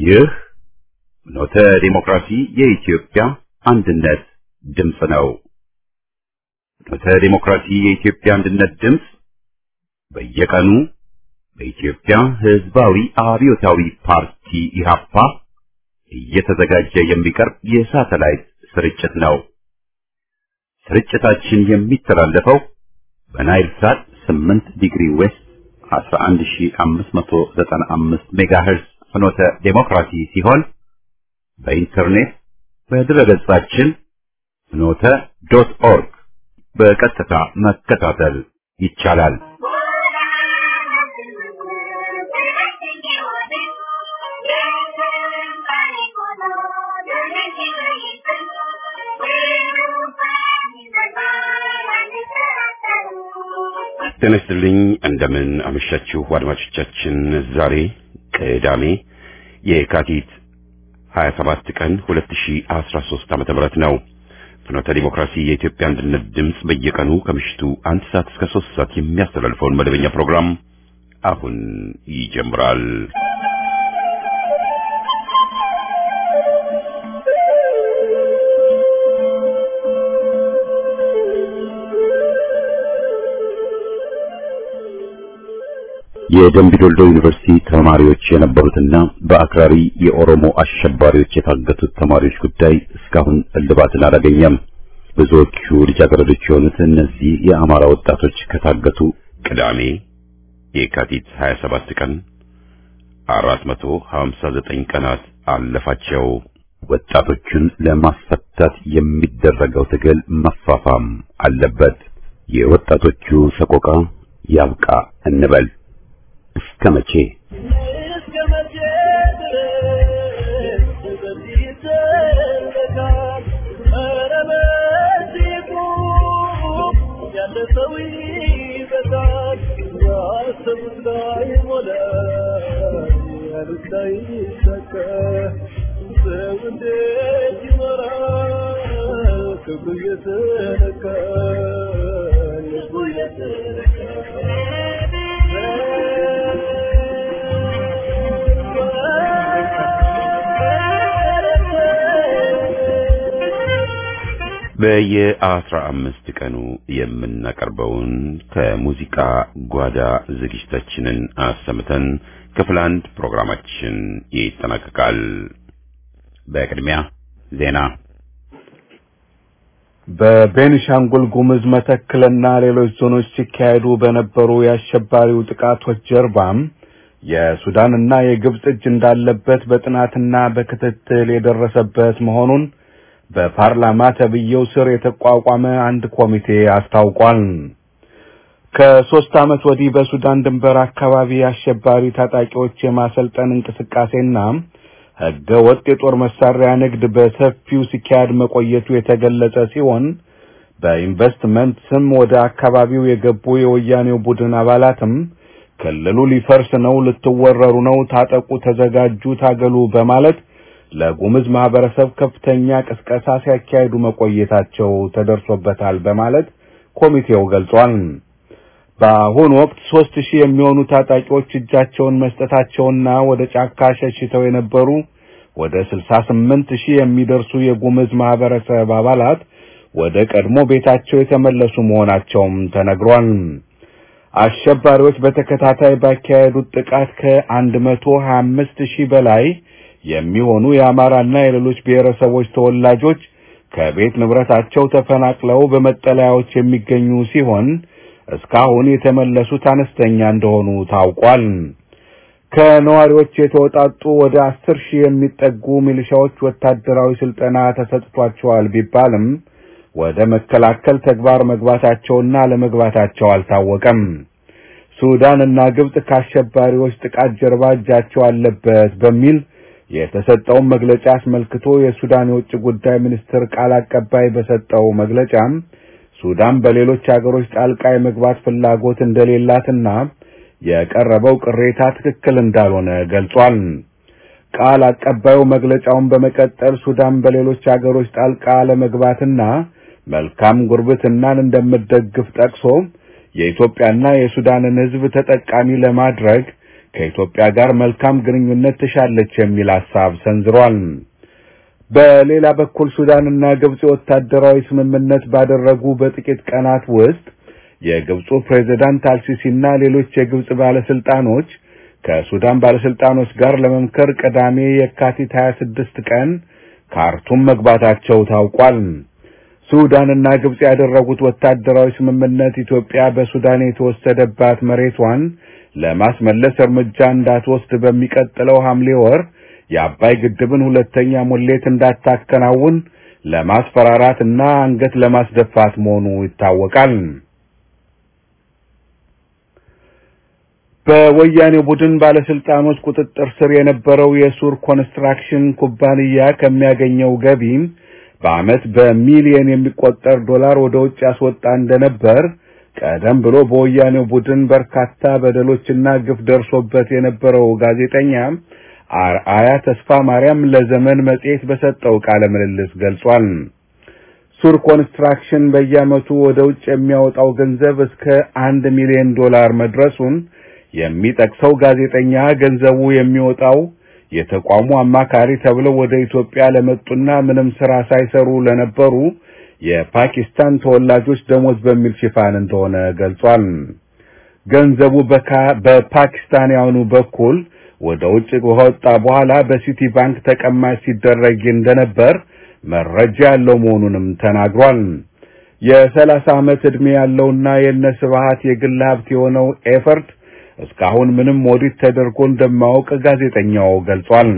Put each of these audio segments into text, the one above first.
ይህ ኖተ ዲሞክራሲ የኢትዮጵያ አንድነት ድምፅ ነው። ኖተ ዲሞክራሲ የኢትዮጵያ አንድነት ድምፅ በየቀኑ በኢትዮጵያ ሕዝባዊ አብዮታዊ ፓርቲ ኢህአፓ እየተዘጋጀ የሚቀርብ የሳተላይት ስርጭት ነው። ስርጭታችን የሚተላለፈው በናይል ሳት 8 ዲግሪ ዌስት 11595 ሜጋሄርዝ ፍኖተ ዴሞክራሲ ሲሆን በኢንተርኔት በድረገጻችን ፍኖተ ዶት ኦርግ በቀጥታ መከታተል ይቻላል። ጤና ይስጥልኝ። እንደምን አመሻችሁ አድማጮቻችን። ዛሬ ቅዳሜ የካቲት 27 ቀን 2013 ዓመተ ምህረት ነው። ፍኖተ ዲሞክራሲ የኢትዮጵያ አንድነት ድምፅ በየቀኑ ከምሽቱ አንድ ሰዓት እስከ ሶስት ሰዓት የሚያስተላልፈውን መደበኛ ፕሮግራም አሁን ይጀምራል። የደምቢዶልዶ ዩኒቨርሲቲ ተማሪዎች የነበሩትና በአክራሪ የኦሮሞ አሸባሪዎች የታገቱት ተማሪዎች ጉዳይ እስካሁን እልባትን አላገኘም። ብዙዎቹ ልጃገረዶች የሆኑት እነዚህ የአማራ ወጣቶች ከታገቱ ቅዳሜ የካቲት 27 ቀን 459 ቀናት አለፋቸው። ወጣቶቹን ለማስፈታት የሚደረገው ትግል መፋፋም አለበት። የወጣቶቹ ሰቆቃ ያብቃ እንበል። እስከ መቼ ክብሩ የተነካ ልቡ የተነካ በየአስራ አምስት ቀኑ የምናቀርበውን ከሙዚቃ ጓዳ ዝግጅታችንን አሰምተን ክፍል አንድ ፕሮግራማችን ይጠናቀቃል። በቅድሚያ ዜና። በቤኒሻንጉል ጉሙዝ መተክልና ሌሎች ዞኖች ሲካሄዱ በነበሩ የአሸባሪው ጥቃቶች ጀርባም የሱዳንና የግብጽ እጅ እንዳለበት በጥናትና በክትትል የደረሰበት መሆኑን በፓርላማ ተብዬው ስር የተቋቋመ አንድ ኮሚቴ አስታውቋል። ከሶስት ዓመት ወዲህ በሱዳን ድንበር አካባቢ አሸባሪ ታጣቂዎች የማሰልጠን እንቅስቃሴና ሕገ ወጥ የጦር መሳሪያ ንግድ በሰፊው ሲካሄድ መቆየቱ የተገለጸ ሲሆን በኢንቨስትመንት ስም ወደ አካባቢው የገቡ የወያኔው ቡድን አባላትም ክልሉ ሊፈርስ ነው፣ ልትወረሩ ነው፣ ታጠቁ፣ ተዘጋጁ፣ ታገሉ በማለት ለጉምዝ ማህበረሰብ ከፍተኛ ቅስቀሳ ሲያካሂዱ መቆየታቸው ተደርሶበታል በማለት ኮሚቴው ገልጿል። በአሁኑ ወቅት ሶስት ሺህ የሚሆኑ ታጣቂዎች እጃቸውን መስጠታቸውና ወደ ጫካ ሸሽተው የነበሩ ወደ ስልሳ ስምንት ሺህ የሚደርሱ የጉምዝ ማህበረሰብ አባላት ወደ ቀድሞ ቤታቸው የተመለሱ መሆናቸውም ተነግሯል። አሸባሪዎች በተከታታይ ባካሄዱት ጥቃት ከአንድ መቶ ሀያ አምስት ሺህ በላይ የሚሆኑ የአማራና የሌሎች ብሔረሰቦች ተወላጆች ከቤት ንብረታቸው ተፈናቅለው በመጠለያዎች የሚገኙ ሲሆን እስካሁን የተመለሱት አነስተኛ እንደሆኑ ታውቋል። ከነዋሪዎች የተወጣጡ ወደ አስር ሺህ የሚጠጉ ሚሊሻዎች ወታደራዊ ስልጠና ተሰጥቷቸዋል ቢባልም ወደ መከላከል ተግባር መግባታቸውና ለመግባታቸው አልታወቀም። ሱዳን እና ግብጽ ከአሸባሪዎች ጥቃት ጀርባ እጃቸው አለበት በሚል የተሰጠውን መግለጫ አስመልክቶ የሱዳን የውጭ ጉዳይ ሚኒስትር ቃል አቀባይ በሰጠው መግለጫም ሱዳን በሌሎች አገሮች ጣልቃ የመግባት ፍላጎት እንደሌላትና የቀረበው ቅሬታ ትክክል እንዳልሆነ ገልጿል። ቃል አቀባዩ መግለጫውን በመቀጠል ሱዳን በሌሎች አገሮች ጣልቃ ለመግባትና መልካም ጉርብትናን እንደምትደግፍ ጠቅሶ የኢትዮጵያና የሱዳንን ሕዝብ ተጠቃሚ ለማድረግ ከኢትዮጵያ ጋር መልካም ግንኙነት ትሻለች የሚል ሐሳብ ሰንዝሯል። በሌላ በኩል ሱዳንና ግብጽ ወታደራዊ ስምምነት ባደረጉ በጥቂት ቀናት ውስጥ የግብፁ ፕሬዝዳንት አልሲሲና ሌሎች የግብጽ ባለስልጣኖች ከሱዳን ባለስልጣኖች ጋር ለመምከር ቅዳሜ የካቲት 26 ቀን ካርቱም መግባታቸው ታውቋል። ሱዳንና ግብጽ ያደረጉት ወታደራዊ ስምምነት ኢትዮጵያ በሱዳን የተወሰደባት መሬቷን ለማስመለስ እርምጃ እንዳትወስድ በሚቀጥለው ሐምሌ ወር የአባይ ግድብን ሁለተኛ ሙሌት እንዳታከናውን ለማስፈራራት እና አንገት ለማስደፋት መሆኑ ይታወቃል። በወያኔ ቡድን ባለስልጣኖች ቁጥጥር ስር የነበረው የሱር ኮንስትራክሽን ኩባንያ ከሚያገኘው ገቢም በዓመት በሚሊየን የሚቆጠር ዶላር ወደ ውጭ ያስወጣ እንደነበር ቀደም ብሎ በወያኔው ቡድን በርካታ በደሎችና ግፍ ደርሶበት የነበረው ጋዜጠኛ አርአያ ተስፋ ማርያም ለዘመን መጽሔት በሰጠው ቃለ ምልልስ ገልጿል። ሱር ኮንስትራክሽን በየዓመቱ ወደ ውጭ የሚያወጣው ገንዘብ እስከ አንድ ሚሊዮን ዶላር መድረሱን የሚጠቅሰው ጋዜጠኛ ገንዘቡ የሚወጣው የተቋሙ አማካሪ ተብለው ወደ ኢትዮጵያ ለመጡና ምንም ስራ ሳይሰሩ ለነበሩ የፓኪስታን ተወላጆች ደሞዝ በሚል ሽፋን እንደሆነ ገልጿል። ገንዘቡ በፓኪስታንያኑ በኩል ወደ ውጭ ከወጣ በኋላ በሲቲ ባንክ ተቀማጭ ሲደረግ እንደነበር መረጃ ያለው መሆኑንም ተናግሯል። የሰላሳ ዓመት ዕድሜ ያለውና የነ ስብሃት የግል ሀብት የሆነው ኤፈርት እስካሁን ምንም ኦዲት ተደርጎ እንደማያውቅ ጋዜጠኛው ገልጿል።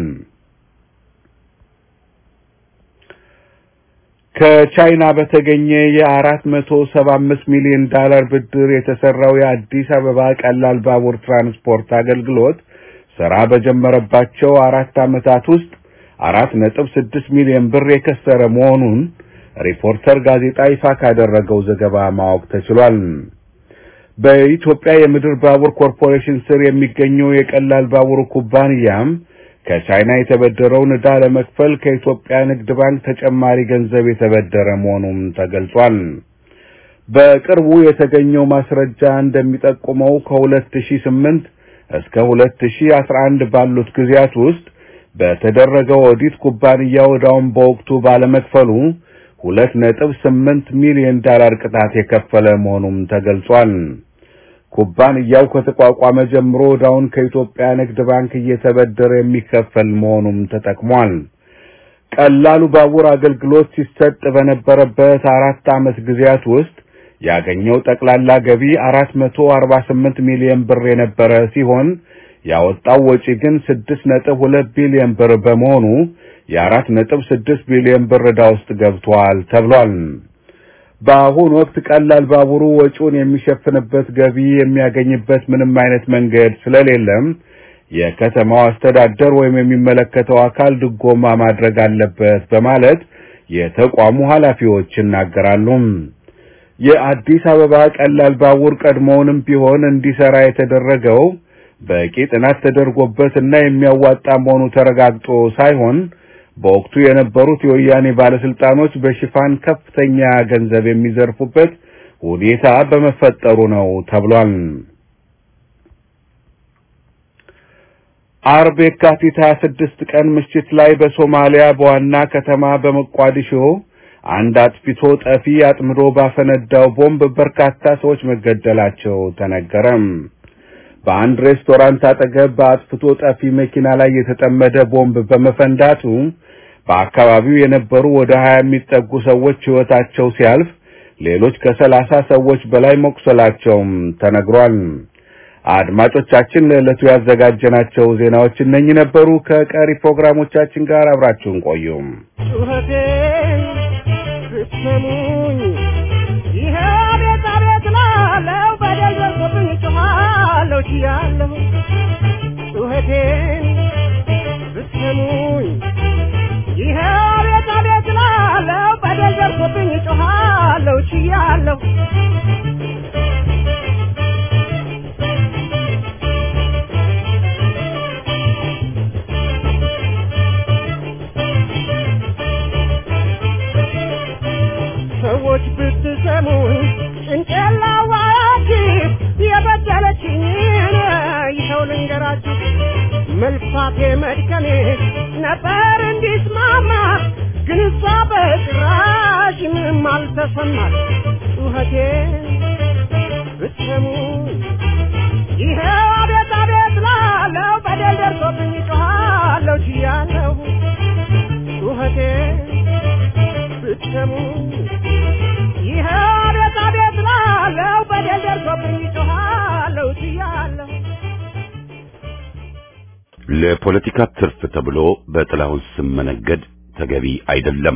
ከቻይና በተገኘ የአራት መቶ ሰባ አምስት ሚሊዮን ዳላር ብድር የተሰራው የአዲስ አበባ ቀላል ባቡር ትራንስፖርት አገልግሎት ስራ በጀመረባቸው አራት ዓመታት ውስጥ አራት ነጥብ ስድስት ሚሊዮን ብር የከሰረ መሆኑን ሪፖርተር ጋዜጣ ይፋ ካደረገው ዘገባ ማወቅ ተችሏል። በኢትዮጵያ የምድር ባቡር ኮርፖሬሽን ስር የሚገኘው የቀላል ባቡር ኩባንያም ከቻይና የተበደረውን ዕዳ ለመክፈል ከኢትዮጵያ ንግድ ባንክ ተጨማሪ ገንዘብ የተበደረ መሆኑም ተገልጿል። በቅርቡ የተገኘው ማስረጃ እንደሚጠቁመው ከ2008 እስከ 2011 ባሉት ጊዜያት ውስጥ በተደረገው ኦዲት ኩባንያው ዕዳውን በወቅቱ ባለመክፈሉ 2.8 ሚሊዮን ዳላር ቅጣት የከፈለ መሆኑም ተገልጿል። ኩባንያው ከተቋቋመ ጀምሮ ዕዳውን ከኢትዮጵያ ንግድ ባንክ እየተበደረ የሚከፈል መሆኑም ተጠቅሟል። ቀላሉ ባቡር አገልግሎት ሲሰጥ በነበረበት አራት ዓመት ጊዜያት ውስጥ ያገኘው ጠቅላላ ገቢ 448 ሚሊዮን ብር የነበረ ሲሆን ያወጣው ወጪ ግን 6.2 ቢሊዮን ብር በመሆኑ የ4.6 ቢሊዮን ብር ዕዳ ውስጥ ገብቷል ተብሏል። በአሁኑ ወቅት ቀላል ባቡሩ ወጪውን የሚሸፍንበት ገቢ የሚያገኝበት ምንም አይነት መንገድ ስለሌለም የከተማው አስተዳደር ወይም የሚመለከተው አካል ድጎማ ማድረግ አለበት በማለት የተቋሙ ኃላፊዎች ይናገራሉ። የአዲስ አበባ ቀላል ባቡር ቀድሞውንም ቢሆን እንዲሰራ የተደረገው በቂ ጥናት ተደርጎበት እና የሚያዋጣ መሆኑ ተረጋግጦ ሳይሆን በወቅቱ የነበሩት የወያኔ ባለስልጣኖች በሽፋን ከፍተኛ ገንዘብ የሚዘርፉበት ሁኔታ በመፈጠሩ ነው ተብሏል። አርብ የካቲት 26 ቀን ምሽት ላይ በሶማሊያ በዋና ከተማ በሞቃዲሾ አንድ አጥፍቶ ጠፊ አጥምዶ ባፈነዳው ቦምብ በርካታ ሰዎች መገደላቸው ተነገረም። በአንድ ሬስቶራንት አጠገብ በአጥፍቶ ጠፊ መኪና ላይ የተጠመደ ቦምብ በመፈንዳቱ በአካባቢው የነበሩ ወደ ሀያ የሚጠጉ ሰዎች ሕይወታቸው ሲያልፍ ሌሎች ከሰላሳ ሰዎች በላይ መቁሰላቸውም ተነግሯል። አድማጮቻችን ለዕለቱ ያዘጋጀናቸው ዜናዎች እነኚህ ነበሩ። ከቀሪ ፕሮግራሞቻችን ጋር አብራችሁን ቆዩም። ጩኸቴን ብትሰሙኝ ይሄ ቤት አቤት ላለው በደል ደርሶብኝ ጮኻለሁ ችያለሁ ጩኸቴን ብትሰሙኝ ይሄ ቤት አቤት ላለው በደል ደርሶብኝ ጮኻለሁ ችያለሁ ልንገራችሁ መልፋቴ መድከሜ ነበር እንዲስማማ ግን እሷ በጭራሽ ምንም አልተሰማት ጩኸቴ ብትሰሙ ይኸው አቤት አቤት ላለው በደል ደርሶብኝ ጮኻለሁ ችያለሁ ጩኸቴ ብትሰሙ ይኸው አቤት አቤት ላለው በደል ደርሶብኝ ጮኻለሁ ችያለሁ ለፖለቲካ ትርፍ ተብሎ በጥላሁን ስም መነገድ ተገቢ አይደለም።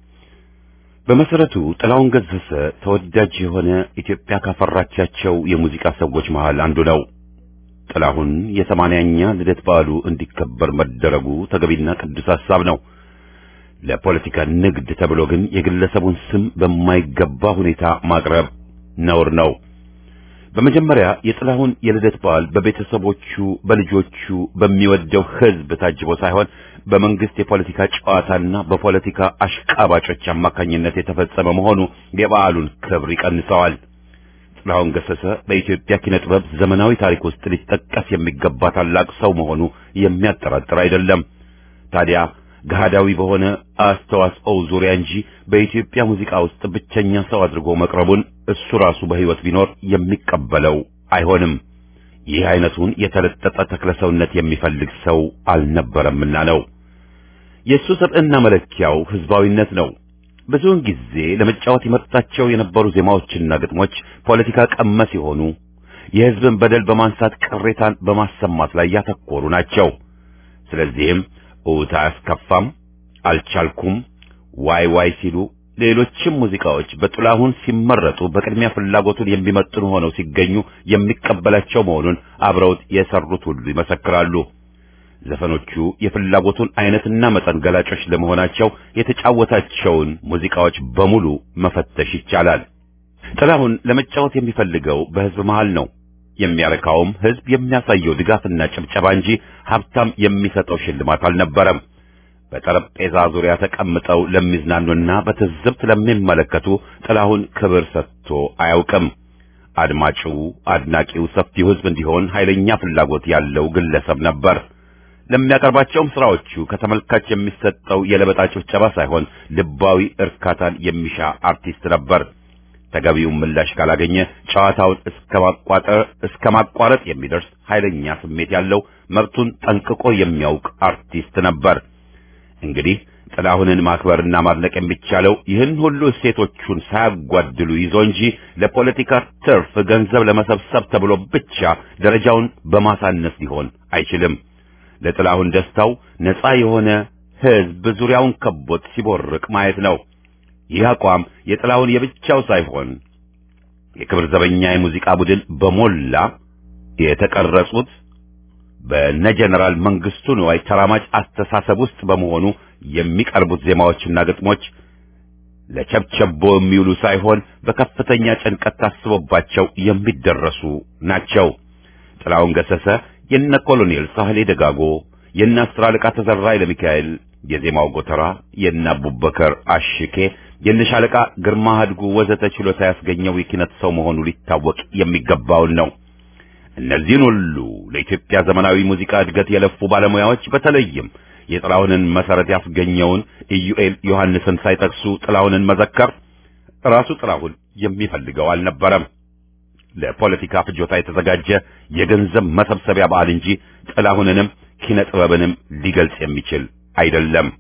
በመሰረቱ ጥላሁን ገሰሰ ተወዳጅ የሆነ ኢትዮጵያ ካፈራቻቸው የሙዚቃ ሰዎች መሃል አንዱ ነው። ጥላሁን የሰማንያኛ ልደት በዓሉ እንዲከበር መደረጉ ተገቢና ቅዱስ ሐሳብ ነው። ለፖለቲካ ንግድ ተብሎ ግን የግለሰቡን ስም በማይገባ ሁኔታ ማቅረብ ነውር ነው። በመጀመሪያ የጥላሁን የልደት በዓል በቤተሰቦቹ፣ በልጆቹ፣ በሚወደው ሕዝብ ታጅቦ ሳይሆን በመንግስት የፖለቲካ ጨዋታና በፖለቲካ አሽቃባጮች አማካኝነት የተፈጸመ መሆኑ የበዓሉን ክብር ይቀንሰዋል። ጥላሁን ገሰሰ በኢትዮጵያ ኪነ ጥበብ ዘመናዊ ታሪክ ውስጥ ሊጠቀስ የሚገባ ታላቅ ሰው መሆኑ የሚያጠራጥር አይደለም። ታዲያ ገሃዳዊ በሆነ አስተዋጽኦው ዙሪያ እንጂ በኢትዮጵያ ሙዚቃ ውስጥ ብቸኛ ሰው አድርጎ መቅረቡን እሱ ራሱ በሕይወት ቢኖር የሚቀበለው አይሆንም። ይህ አይነቱን የተለጠጠ ተክለሰውነት የሚፈልግ ሰው አልነበረምና ነው። የእሱ ሰብዕና መለኪያው ህዝባዊነት ነው። ብዙውን ጊዜ ለመጫወት ይመርጣቸው የነበሩ ዜማዎችና ግጥሞች ፖለቲካ ቀመስ የሆኑ የህዝብን በደል በማንሳት ቅሬታን በማሰማት ላይ ያተኮሩ ናቸው። ስለዚህም እውታ አያስከፋም፣ አልቻልኩም፣ ዋይ ዋይ ሲሉ ሌሎችም ሙዚቃዎች በጥላሁን ሲመረጡ በቅድሚያ ፍላጎቱን የሚመጥኑ ሆነው ሲገኙ የሚቀበላቸው መሆኑን አብረውት የሰሩት ሁሉ ይመሰክራሉ። ዘፈኖቹ የፍላጎቱን አይነትና መጠን ገላጮች ለመሆናቸው የተጫወታቸውን ሙዚቃዎች በሙሉ መፈተሽ ይቻላል። ጥላሁን ለመጫወት የሚፈልገው በህዝብ መሃል ነው። የሚያረካውም ህዝብ የሚያሳየው ድጋፍና ጭብጨባ እንጂ ሀብታም የሚሰጠው ሽልማት አልነበረም። በጠረጴዛ ዙሪያ ተቀምጠው ለሚዝናኑና በትዝብት ለሚመለከቱ ጥላሁን ክብር ሰጥቶ አያውቅም። አድማጩ፣ አድናቂው ሰፊው ህዝብ እንዲሆን ኃይለኛ ፍላጎት ያለው ግለሰብ ነበር። ለሚያቀርባቸውም ስራዎቹ ከተመልካች የሚሰጠው የለበጣ ጭብጨባ ሳይሆን ልባዊ እርካታን የሚሻ አርቲስት ነበር። ተገቢውን ምላሽ ካላገኘ ጨዋታውን እስከ ማቋጠር እስከ ማቋረጥ የሚደርስ ኃይለኛ ስሜት ያለው መብቱን ጠንቅቆ የሚያውቅ አርቲስት ነበር። እንግዲህ ጥላሁንን ማክበርና ማድነቅ የሚቻለው ይህን ሁሉ እሴቶቹን ሳያጓድሉ ይዞ እንጂ ለፖለቲካ ትርፍ ገንዘብ ለመሰብሰብ ተብሎ ብቻ ደረጃውን በማሳነስ ሊሆን አይችልም። ለጥላሁን ደስታው ነፃ የሆነ ህዝብ ዙሪያውን ከቦት ሲቦርቅ ማየት ነው። ይህ አቋም የጥላሁን የብቻው ሳይሆን የክብር ዘበኛ የሙዚቃ ቡድን በሞላ የተቀረጹት በነ ጀነራል መንግስቱ ንዋይ ተራማጅ አስተሳሰብ ውስጥ በመሆኑ የሚቀርቡት ዜማዎችና ግጥሞች ለቸብቸቦ የሚውሉ ሳይሆን በከፍተኛ ጭንቀት ታስቦባቸው የሚደረሱ ናቸው። ጥላሁን ገሰሰ የነ ኮሎኔል ሳህሌ ደጋጎ፣ የነ አስር አለቃ ተዘራ ለሚካኤል የዜማው ጎተራ፣ የነ አቡበከር አሽኬ፣ የነ ሻለቃ ግርማ ሀድጉ ወዘተ ችሎታ ያስገኘው የኪነት ሰው መሆኑ ሊታወቅ የሚገባውን ነው። እነዚህን ሁሉ ለኢትዮጵያ ዘመናዊ ሙዚቃ እድገት የለፉ ባለሙያዎች በተለይም የጥላሁንን መሰረት ያስገኘውን ኢዩኤል ዮሐንስን ሳይጠቅሱ ጥላሁንን መዘከር ራሱ ጥላሁን የሚፈልገው አልነበረም። ለፖለቲካ ፍጆታ የተዘጋጀ የገንዘብ መሰብሰቢያ በዓል እንጂ ጥላሁንንም ኪነ ጥበብንም ሊገልጽ የሚችል አይደለም።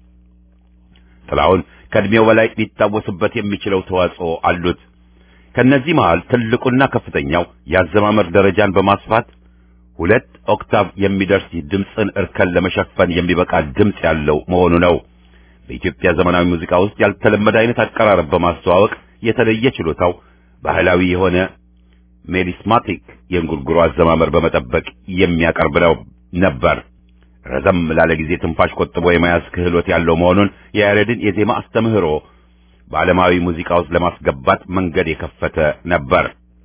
ጥላሁን ከእድሜው በላይ ሊታወስበት የሚችለው ተዋጽኦ አሉት። ከነዚህ መሃል ትልቁና ከፍተኛው የአዘማመር ደረጃን በማስፋት ሁለት ኦክታቭ የሚደርስ ድምፅን እርከን ለመሸፈን የሚበቃ ድምፅ ያለው መሆኑ ነው። በኢትዮጵያ ዘመናዊ ሙዚቃ ውስጥ ያልተለመደ አይነት አቀራረብ በማስተዋወቅ የተለየ ችሎታው ባህላዊ የሆነ ሜሊስማቲክ የእንጉርጉሮ አዘማመር በመጠበቅ የሚያቀርብ ነው ነበር። ረዘም ላለ ጊዜ ትንፋሽ ቆጥቦ የመያዝ ክህሎት ያለው መሆኑን የያሬድን የዜማ አስተምህሮ በዓለማዊ ሙዚቃ ውስጥ ለማስገባት መንገድ የከፈተ ነበር።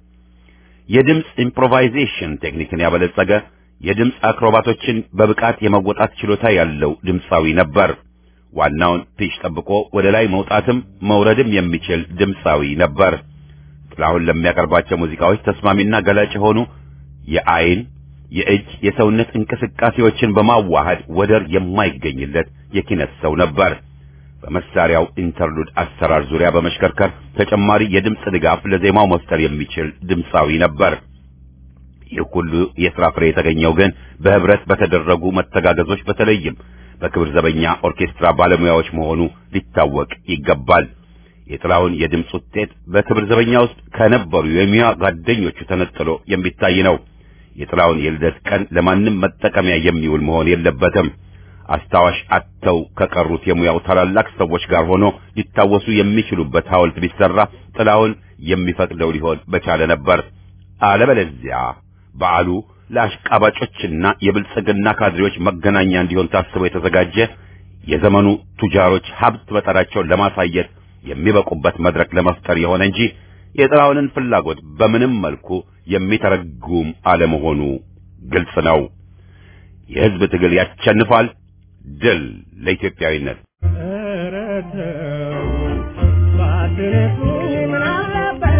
የድምፅ ኢምፕሮቫይዜሽን ቴክኒክን ያበለጸገ የድምፅ አክሮባቶችን በብቃት የመወጣት ችሎታ ያለው ድምፃዊ ነበር። ዋናውን ፒች ጠብቆ ወደ ላይ መውጣትም መውረድም የሚችል ድምፃዊ ነበር። ጥላሁን ለሚያቀርባቸው ሙዚቃዎች ተስማሚና ገላጭ የሆኑ የአይን፣ የእጅ የሰውነት እንቅስቃሴዎችን በማዋሃድ ወደር የማይገኝለት የኪነት ሰው ነበር። በመሳሪያው ኢንተርሉድ አሰራር ዙሪያ በመሽከርከር ተጨማሪ የድምፅ ድጋፍ ለዜማው መፍጠር የሚችል ድምፃዊ ነበር። ይህ ሁሉ የሥራ ፍሬ የተገኘው ግን በህብረት በተደረጉ መተጋገዞች በተለይም በክብር ዘበኛ ኦርኬስትራ ባለሙያዎች መሆኑ ሊታወቅ ይገባል። የጥላውን የድምፅ ውጤት በክብር ዘበኛ ውስጥ ከነበሩ የሙያ ጓደኞቹ ተነጥሎ የሚታይ ነው። የጥላውን የልደት ቀን ለማንም መጠቀሚያ የሚውል መሆን የለበትም። አስታዋሽ አጥተው ከቀሩት የሙያው ታላላቅ ሰዎች ጋር ሆኖ ሊታወሱ የሚችሉበት ሐውልት ቢሰራ ጥላውን የሚፈቅደው ሊሆን በቻለ ነበር። አለበለዚያ በዓሉ ለአሽቃባጮችና የብልጽግና ካድሬዎች መገናኛ እንዲሆን ታስቦ የተዘጋጀ የዘመኑ ቱጃሮች ሀብት በጠራቸውን ለማሳየት የሚበቁበት መድረክ ለመፍጠር የሆነ እንጂ የጥላውንን ፍላጎት በምንም መልኩ የሚተረጉም አለመሆኑ ግልጽ ነው። የሕዝብ ትግል ያሸንፋል። ድል ለኢትዮጵያዊነት። ኧረ ተው ባትነኩኝ ምን አለበት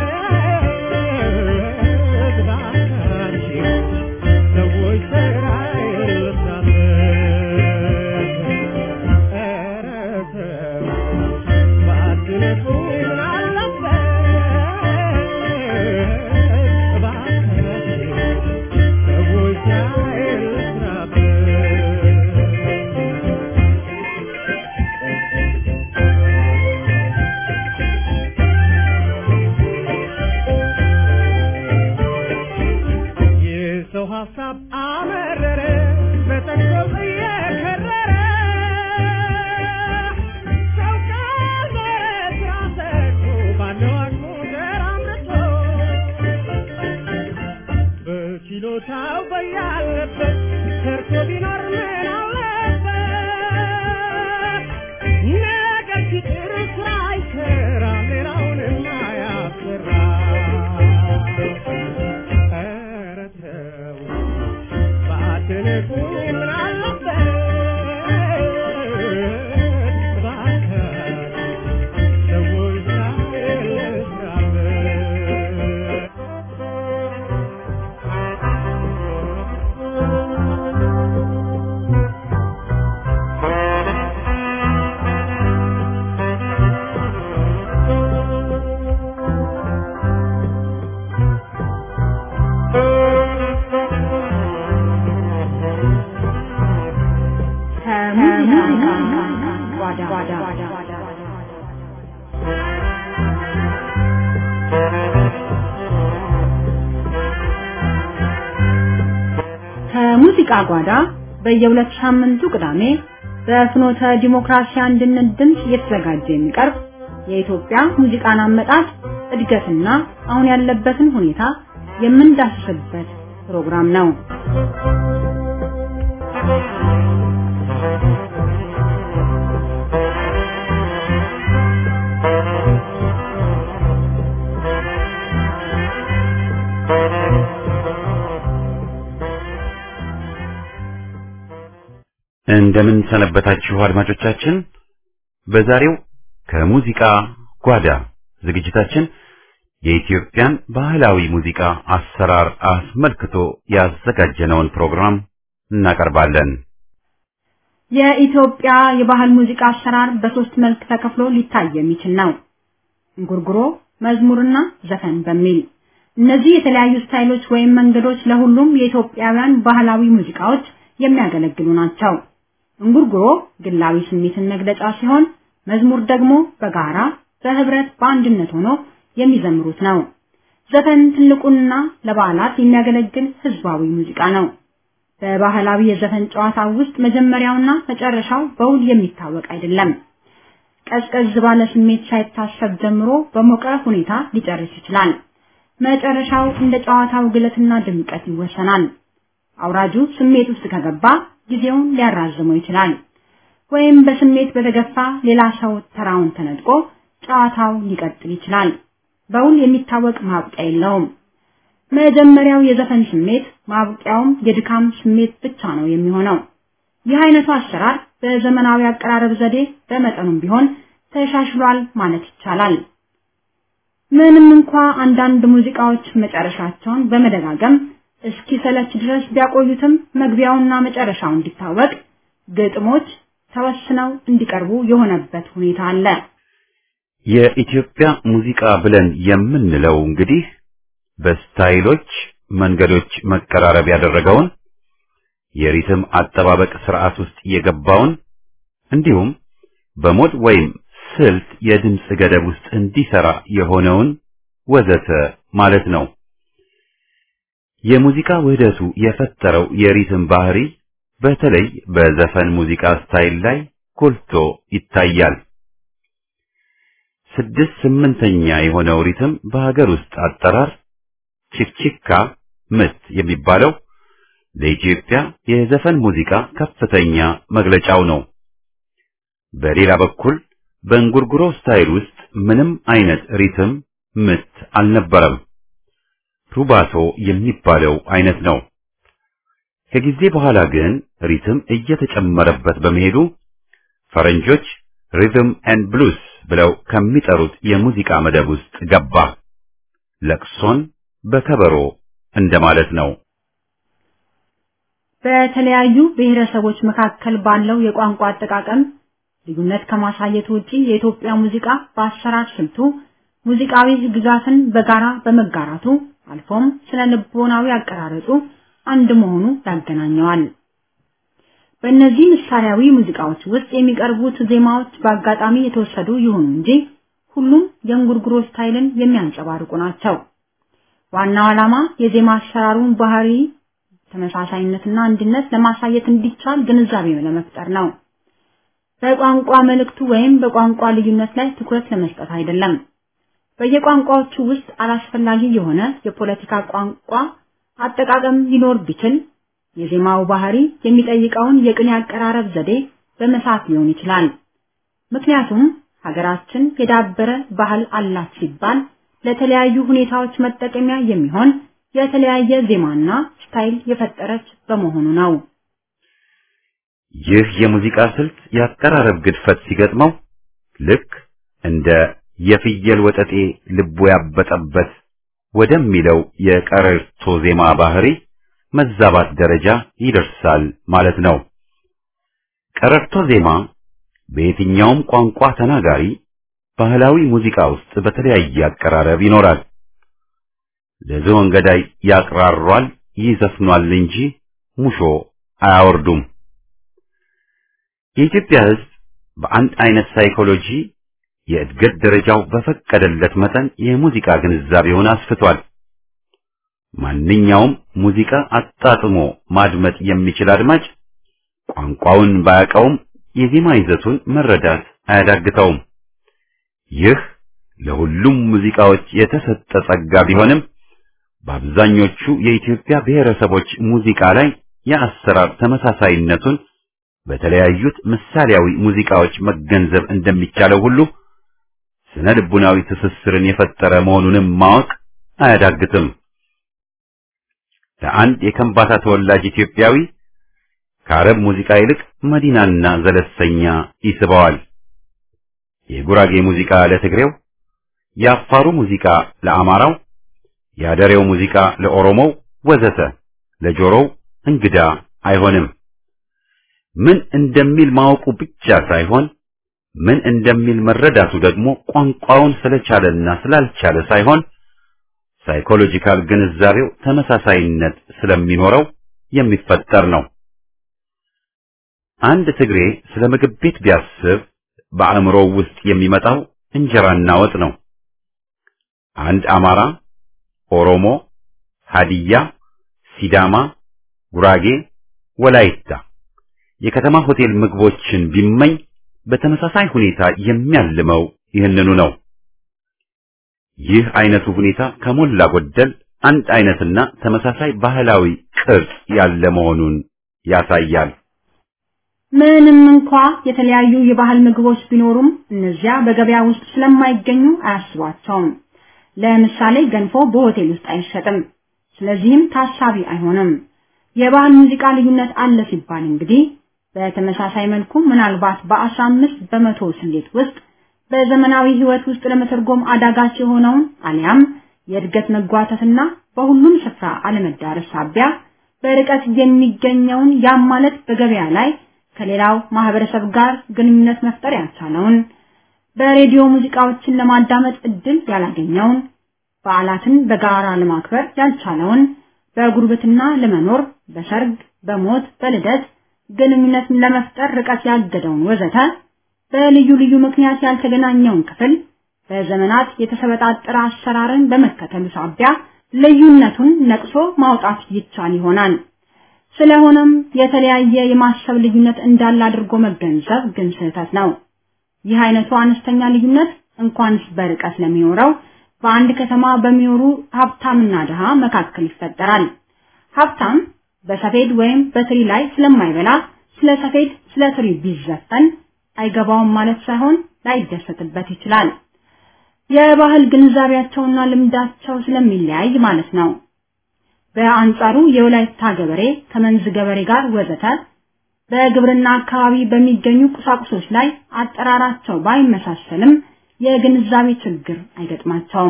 እባካችሁ ሰዎች ስራዬን ልስራበት። ኧረ ተው ባትነኩኝ ምን አለበት እባካችሁ ሰዎች ስራዬን ልስራበት። የሰው ሀሳብ አመረረ በተንኮል እየከረረ ሰው ከመሬት ራሰቱ ባለው አቅሙ ተራምርቶ በችሎታው በያለበት ሰርቶ ቢኖር ምን አለበት ነገር ሲጥር ስራ አይሰራ ሌላውንም አያሰራ ኧረ ተው ባትንቁኝ ምን አለበት እባክህ ሰዎች ከሙዚቃ ጓዳ ከሙዚቃ ጓዳ በየሁለት ሳምንቱ ቅዳሜ በፍኖተ ዲሞክራሲ አንድነት ድምፅ እየተዘጋጀ የሚቀርብ የኢትዮጵያ ሙዚቃን አመጣጥ እድገትና አሁን ያለበትን ሁኔታ የምንዳስስበት ፕሮግራም ነው። እንደምን ሰነበታችሁ አድማጮቻችን። በዛሬው ከሙዚቃ ጓዳ ዝግጅታችን የኢትዮጵያን ባህላዊ ሙዚቃ አሰራር አስመልክቶ ያዘጋጀነውን ፕሮግራም እናቀርባለን። የኢትዮጵያ የባህል ሙዚቃ አሰራር በሶስት መልክ ተከፍሎ ሊታይ የሚችል ነው። እንጉርጉሮ፣ መዝሙርና ዘፈን በሚል እነዚህ የተለያዩ ስታይሎች ወይም መንገዶች ለሁሉም የኢትዮጵያውያን ባህላዊ ሙዚቃዎች የሚያገለግሉ ናቸው። እንጉርጉሮ ግላዊ ስሜትን መግለጫ ሲሆን፣ መዝሙር ደግሞ በጋራ በህብረት በአንድነት ሆኖ የሚዘምሩት ነው። ዘፈን ትልቁና ለበዓላት የሚያገለግል ህዝባዊ ሙዚቃ ነው። በባህላዊ የዘፈን ጨዋታ ውስጥ መጀመሪያውና መጨረሻው በውል የሚታወቅ አይደለም። ቀዝቀዝ ባለ ስሜት ሳይታሰብ ጀምሮ በሞቀ ሁኔታ ሊጨርስ ይችላል። መጨረሻው እንደ ጨዋታው ግለትና ድምቀት ይወሰናል። አውራጁ ስሜት ውስጥ ከገባ ጊዜውን ሊያራዝመው ይችላል። ወይም በስሜት በተገፋ ሌላ ሰው ተራውን ተነጥቆ ጨዋታው ሊቀጥል ይችላል። በውል የሚታወቅ ማብቂያ የለውም። መጀመሪያው የዘፈን ስሜት ማብቂያውም የድካም ስሜት ብቻ ነው የሚሆነው። ይህ አይነቱ አሰራር በዘመናዊ አቀራረብ ዘዴ በመጠኑም ቢሆን ተሻሽሏል ማለት ይቻላል። ምንም እንኳ አንዳንድ ሙዚቃዎች መጨረሻቸውን በመደጋገም እስኪ ሰለች ድረስ ቢያቆዩትም መግቢያውና መጨረሻው እንዲታወቅ ግጥሞች ተወስነው እንዲቀርቡ የሆነበት ሁኔታ አለ። የኢትዮጵያ ሙዚቃ ብለን የምንለው እንግዲህ በስታይሎች መንገዶች መቀራረብ ያደረገውን የሪትም አጠባበቅ ስርዓት ውስጥ የገባውን እንዲሁም በሞድ ወይም ስልት የድምፅ ገደብ ውስጥ እንዲሰራ የሆነውን ወዘተ ማለት ነው። የሙዚቃ ውህደቱ የፈጠረው የሪትም ባህሪ በተለይ በዘፈን ሙዚቃ ስታይል ላይ ጎልቶ ይታያል። ስድስት ስምንተኛ የሆነው ሪትም በሀገር ውስጥ አጠራር ቺክቺካ ምት የሚባለው ለኢትዮጵያ የዘፈን ሙዚቃ ከፍተኛ መግለጫው ነው። በሌላ በኩል በእንጉርጉሮ ስታይል ውስጥ ምንም አይነት ሪትም ምት አልነበረም። ሩባቶ የሚባለው አይነት ነው። ከጊዜ በኋላ ግን ሪትም እየተጨመረበት በመሄዱ ፈረንጆች ሪትም ኤንድ ብሉስ ብለው ከሚጠሩት የሙዚቃ መደብ ውስጥ ገባ። ለቅሶን በከበሮ እንደማለት ነው። በተለያዩ ብሔረሰቦች መካከል ባለው የቋንቋ አጠቃቀም ልዩነት ከማሳየት ውጪ የኢትዮጵያ ሙዚቃ በአሰራር ስልቱ ሙዚቃዊ ግዛትን በጋራ በመጋራቱ አልፎም ስነ ልቦናዊ አቀራረጹ አንድ መሆኑ ያገናኘዋል። በእነዚህ ምሳሌያዊ ሙዚቃዎች ውስጥ የሚቀርቡት ዜማዎች በአጋጣሚ የተወሰዱ ይሁኑ እንጂ ሁሉም የእንጉርጉሮ ስታይልን የሚያንጸባርቁ ናቸው። ዋናው ዓላማ የዜማ አሰራሩን ባህሪ ተመሳሳይነትና አንድነት ለማሳየት እንዲቻል ግንዛቤ ለመፍጠር ነው። በቋንቋ መልእክቱ ወይም በቋንቋ ልዩነት ላይ ትኩረት ለመስጠት አይደለም። በየቋንቋዎቹ ውስጥ አላስፈላጊ የሆነ የፖለቲካ ቋንቋ አጠቃቀም ሊኖር ቢችል የዜማው ባህሪ የሚጠይቀውን የቅኔ አቀራረብ ዘዴ በመሳት ሊሆን ይችላል። ምክንያቱም ሀገራችን የዳበረ ባህል አላት ሲባል ለተለያዩ ሁኔታዎች መጠቀሚያ የሚሆን የተለያየ ዜማና ስታይል የፈጠረች በመሆኑ ነው። ይህ የሙዚቃ ስልት የአቀራረብ ግድፈት ሲገጥመው ልክ እንደ የፍየል ወጠጤ ልቡ ያበጠበት ወደሚለው የቀረርቶ ዜማ ባህሪ መዛባት ደረጃ ይደርሳል ማለት ነው። ቀረርቶ ዜማ በየትኛውም ቋንቋ ተናጋሪ ባህላዊ ሙዚቃ ውስጥ በተለያየ አቀራረብ ይኖራል። ለዝሆን ገዳይ ያቅራሯል፣ ይዘፍኗል እንጂ ሙሾ አያወርዱም። የኢትዮጵያ ሕዝብ በአንድ አይነት ሳይኮሎጂ የእድገት ደረጃው በፈቀደለት መጠን የሙዚቃ ግንዛቤውን አስፍቷል። ማንኛውም ሙዚቃ አጣጥሞ ማድመጥ የሚችል አድማጭ ቋንቋውን ባያውቀውም የዜማ ይዘቱን መረዳት አያዳግተውም። ይህ ለሁሉም ሙዚቃዎች የተሰጠ ጸጋ ቢሆንም በአብዛኞቹ የኢትዮጵያ ብሔረሰቦች ሙዚቃ ላይ የአሰራር ተመሳሳይነቱን በተለያዩት ምሳሌያዊ ሙዚቃዎች መገንዘብ እንደሚቻለው ሁሉ ስነ ልቡናዊ ትስስርን የፈጠረ መሆኑንም ማወቅ አያዳግትም። ለአንድ የከምባታ ተወላጅ ኢትዮጵያዊ ከአረብ ሙዚቃ ይልቅ መዲናና ዘለሰኛ ይስበዋል። የጉራጌ ሙዚቃ ለትግሬው፣ የአፋሩ ሙዚቃ ለአማራው፣ የአደሬው ሙዚቃ ለኦሮሞው ወዘተ ለጆሮው እንግዳ አይሆንም። ምን እንደሚል ማወቁ ብቻ ሳይሆን ምን እንደሚል መረዳቱ ደግሞ ቋንቋውን ስለቻለና ስላልቻለ ሳይሆን ሳይኮሎጂካል ግንዛቤው ተመሳሳይነት ስለሚኖረው የሚፈጠር ነው። አንድ ትግሬ ስለ ምግብ ቤት ቢያስብ በአእምሮው ውስጥ የሚመጣው እንጀራና ወጥ ነው። አንድ አማራ፣ ኦሮሞ፣ ሀዲያ፣ ሲዳማ፣ ጉራጌ፣ ወላይታ የከተማ ሆቴል ምግቦችን ቢመኝ በተመሳሳይ ሁኔታ የሚያልመው ይህንኑ ነው። ይህ አይነቱ ሁኔታ ከሞላ ጎደል አንድ አይነትና ተመሳሳይ ባህላዊ ቅርጽ ያለ መሆኑን ያሳያል። ምንም እንኳ የተለያዩ የባህል ምግቦች ቢኖሩም እነዚያ በገበያ ውስጥ ስለማይገኙ አያስቧቸውም። ለምሳሌ ገንፎ በሆቴል ውስጥ አይሸጥም። ስለዚህም ታሳቢ አይሆንም። የባህል ሙዚቃ ልዩነት አለ ሲባል እንግዲህ በተመሳሳይ መልኩ ምናልባት በአስራ አምስት በመቶ ስሌት ውስጥ በዘመናዊ ህይወት ውስጥ ለመተርጎም አዳጋች የሆነውን አሊያም የእድገት መጓተትና በሁሉም ስፍራ አለመዳረስ ሳቢያ በርቀት የሚገኘውን ያም ማለት በገበያ ላይ ከሌላው ማህበረሰብ ጋር ግንኙነት መፍጠር ያልቻለውን በሬዲዮ ሙዚቃዎችን ለማዳመጥ እድል ያላገኘውን በዓላትን በጋራ ለማክበር ያልቻለውን በጉርብትና ለመኖር በሰርግ፣ በሞት፣ በልደት ግንኙነት ለመፍጠር ርቀት ያገደውን ወዘተ በልዩ ልዩ ምክንያት ያልተገናኘውን ክፍል በዘመናት የተሰበጣጠረ አሰራርን በመከተሉ ሳቢያ ልዩነቱን ነቅሶ ማውጣት ይቻል ይሆናል። ስለሆነም የተለያየ የማሰብ ልዩነት እንዳለ አድርጎ መገንዘብ ግን ስህተት ነው። ይህ አይነቱ አነስተኛ ልዩነት እንኳንስ በርቀት ለሚኖረው በአንድ ከተማ በሚኖሩ ሀብታምና ድሃ መካከል ይፈጠራል። ሀብታም በሰፌድ ወይም በትሪ ላይ ስለማይበላ ስለ ሰፌድ፣ ስለ ትሪ ቢዘፈን አይገባውም ማለት ሳይሆን ላይደሰትበት ይችላል። የባህል ግንዛቤያቸውና ልምዳቸው ስለሚለያይ ማለት ነው። በአንጻሩ የወላይታ ገበሬ ከመንዝ ገበሬ ጋር ወዘተ በግብርና አካባቢ በሚገኙ ቁሳቁሶች ላይ አጠራራቸው ባይመሳሰልም የግንዛቤ ችግር አይገጥማቸውም።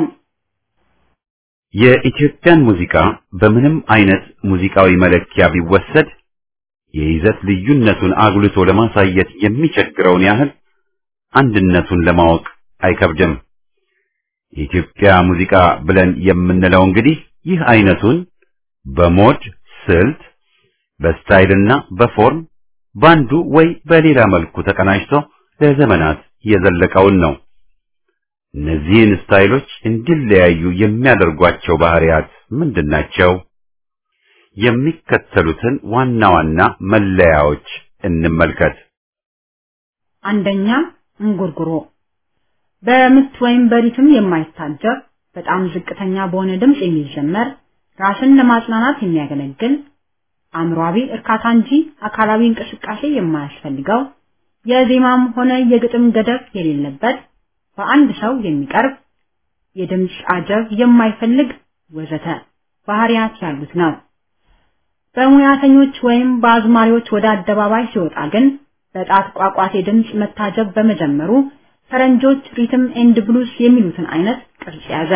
የኢትዮጵያን ሙዚቃ በምንም አይነት ሙዚቃዊ መለኪያ ቢወሰድ የይዘት ልዩነቱን አጉልቶ ለማሳየት የሚቸግረውን ያህል አንድነቱን ለማወቅ አይከብድም። የኢትዮጵያ ሙዚቃ ብለን የምንለው እንግዲህ ይህ አይነቱን በሞድ ስልት፣ በስታይልና በፎርም ባንዱ ወይ በሌላ መልኩ ተቀናጅቶ ለዘመናት የዘለቀውን ነው። እነዚህን ስታይሎች እንዲለያዩ የሚያደርጓቸው ባህሪያት ምንድናቸው? የሚከተሉትን ዋና ዋና መለያዎች እንመልከት። አንደኛ እንጉርጉሮ በምት ወይም በሪትም የማይታጀብ በጣም ዝቅተኛ በሆነ ድምፅ የሚዘመር ራስን ለማጽናናት የሚያገለግል አእምሯዊ እርካታ እንጂ አካላዊ እንቅስቃሴ የማያስፈልገው የዜማም ሆነ የግጥም ገደብ የሌለበት በአንድ ሰው የሚቀርብ የድምፅ አጀብ የማይፈልግ ወዘተ ባህሪያት ያሉት ነው። በሙያተኞች ወይም በአዝማሪዎች ወደ አደባባይ ሲወጣ ግን በጣት ቋቋቴ ድምፅ መታጀብ በመጀመሩ ፈረንጆች ሪትም ኤንድ ብሉስ የሚሉትን አይነት ቅርጽ ያዘ።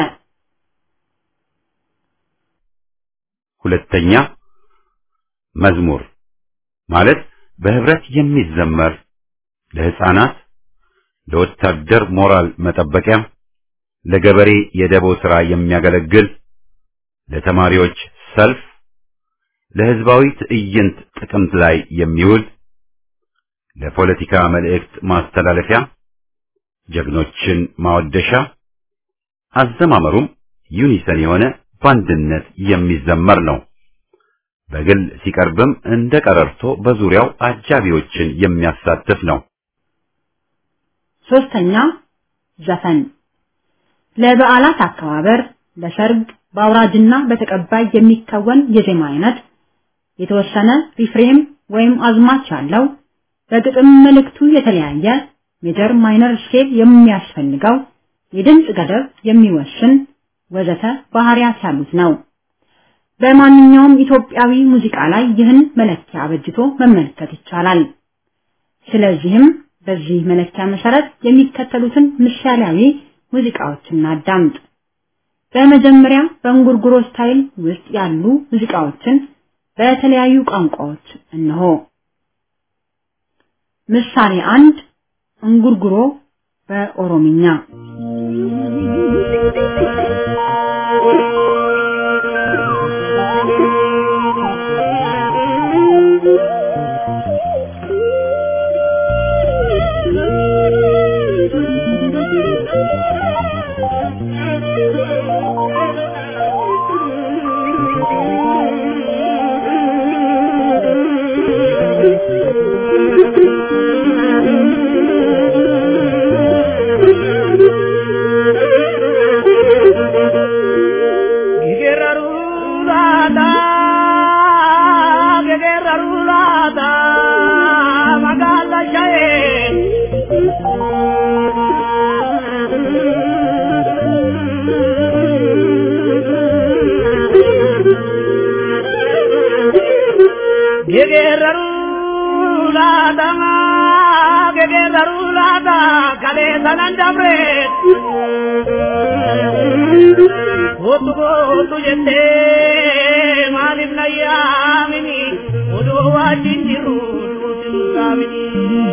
ሁለተኛ መዝሙር ማለት በህብረት የሚዘመር ለህፃናት፣ ለወታደር ሞራል መጠበቂያ፣ ለገበሬ የደቦ ሥራ የሚያገለግል፣ ለተማሪዎች ሰልፍ፣ ለህዝባዊ ትዕይንት ጥቅምት ላይ የሚውል፣ ለፖለቲካ መልእክት ማስተላለፊያ፣ ጀግኖችን ማወደሻ፣ አዘማመሩም ዩኒሰን የሆነ በአንድነት የሚዘመር ነው። በግል ሲቀርብም እንደ ቀረርቶ በዙሪያው አጃቢዎችን የሚያሳትፍ ነው። ሶስተኛ ዘፈን ለበዓላት አከባበር፣ ለሰርግ፣ በአውራጅና በተቀባይ የሚከወን የዜማ አይነት የተወሰነ ሪፍሬም ወይም አዝማች ያለው በግጥም መልእክቱ የተለያየ ሜጀር ማይነር ስኬል የሚያስፈልገው የድምፅ ገደብ የሚወስን ወዘተ ባህሪያት ያሉት ነው። በማንኛውም ኢትዮጵያዊ ሙዚቃ ላይ ይህን መለኪያ አበጅቶ መመልከት ይቻላል። ስለዚህም በዚህ መለኪያ መሰረት የሚከተሉትን ምሳሌያዊ ሙዚቃዎችን አዳምጥ። በመጀመሪያ በእንጉርጉሮ ስታይል ውስጥ ያሉ ሙዚቃዎችን በተለያዩ ቋንቋዎች እነሆ። ምሳሌ አንድ እንጉርጉሮ በኦሮምኛ gege darulata kale sanan dabre Otu otu jette malif na yamini odu wajin jiru dusin samini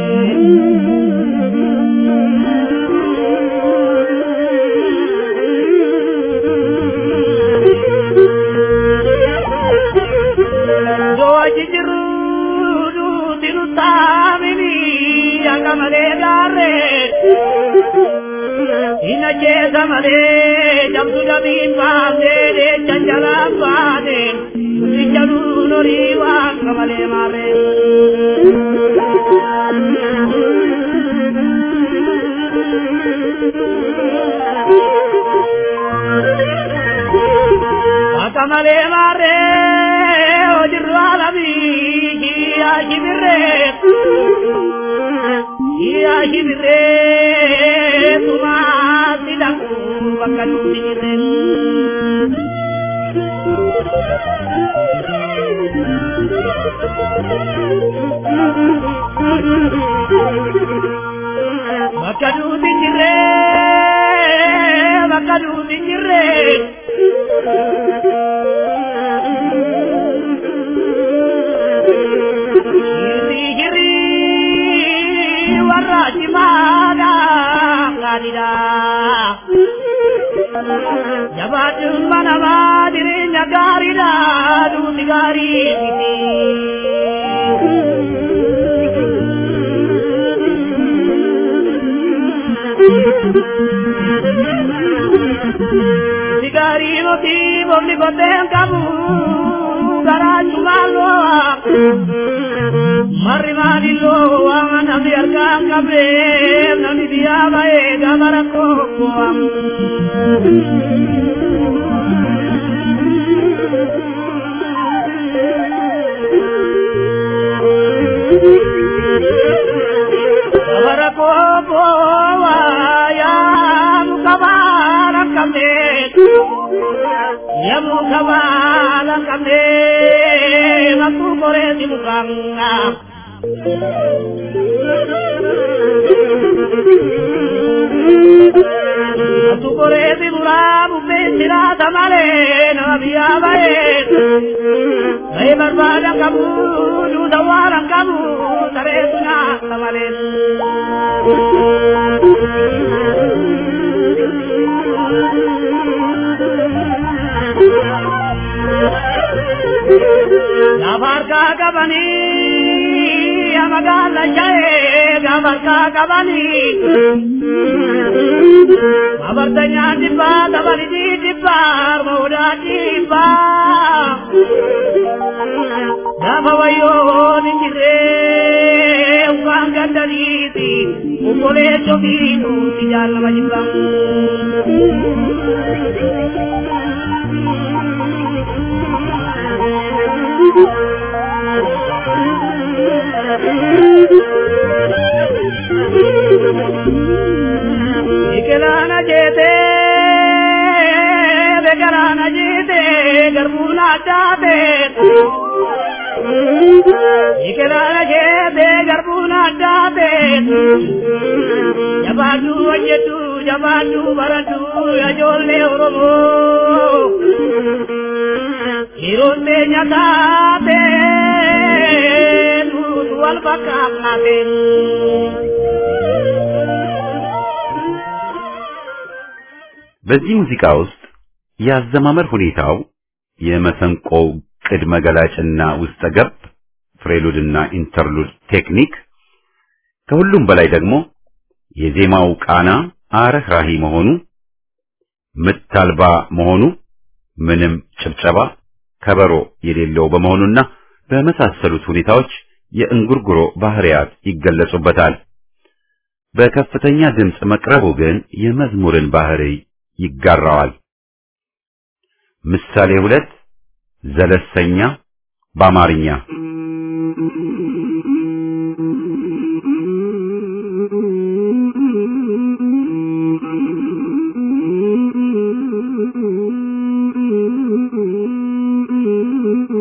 Doaji jiru dusin samini akamale garre Ina jeza male jamtu jamin baamne de chanjala baane Sijalu nori wa kamale mare Akamale mare ojiru alabi hiya hibire Iya hibire tuma sidaku bakal diren Bakadu dinjire bakadu dinjire Hiri hiri warra cimada ngadida Jabatun mana dirinya garida duti gari titi Sigari moti bobli boten kamu gara cumalo Mari mari lo angan biarkan kabe nani dia bae gamara kokoam Gamara koko ya mukabara kabe Ya mukabara kabe Maku kore di mukanga Tu correvi muramu pensira tamale no había bae Ay barbada kamu du dawaran kamu tare tuna tamale Gabar ka kabani amagala jae gabar ka kabani Abartanya dibba tabari di dibba mauda dibba Gaba wayo ninjire uang gandariti ukole chobinu tijal majibang Ikelana jete, bekarana jete, garbuna jate. Ikelana jete, garbuna jate. Jabadu ajetu, jabadu baratu, ajolle oromo. Hironte nyatate, tutu albakakate. በዚህ ሙዚቃ ውስጥ የአዘማመር ሁኔታው የመሰንቆው ቅድመ ገላጭና ውስጠ ገብ ፍሬሉድና ኢንተርሉድ ቴክኒክ ከሁሉም በላይ ደግሞ የዜማው ቃና አረህራሂ መሆኑ ምት አልባ መሆኑ ምንም ጭብጨባ ከበሮ የሌለው በመሆኑና በመሳሰሉት ሁኔታዎች የእንጉርጉሮ ባህሪያት ይገለጹበታል። በከፍተኛ ድምፅ መቅረቡ ግን የመዝሙርን ባህሪ ይጋራዋል። ምሳሌ ሁለት ዘለሰኛ በአማርኛ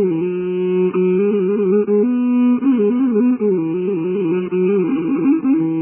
Thank you.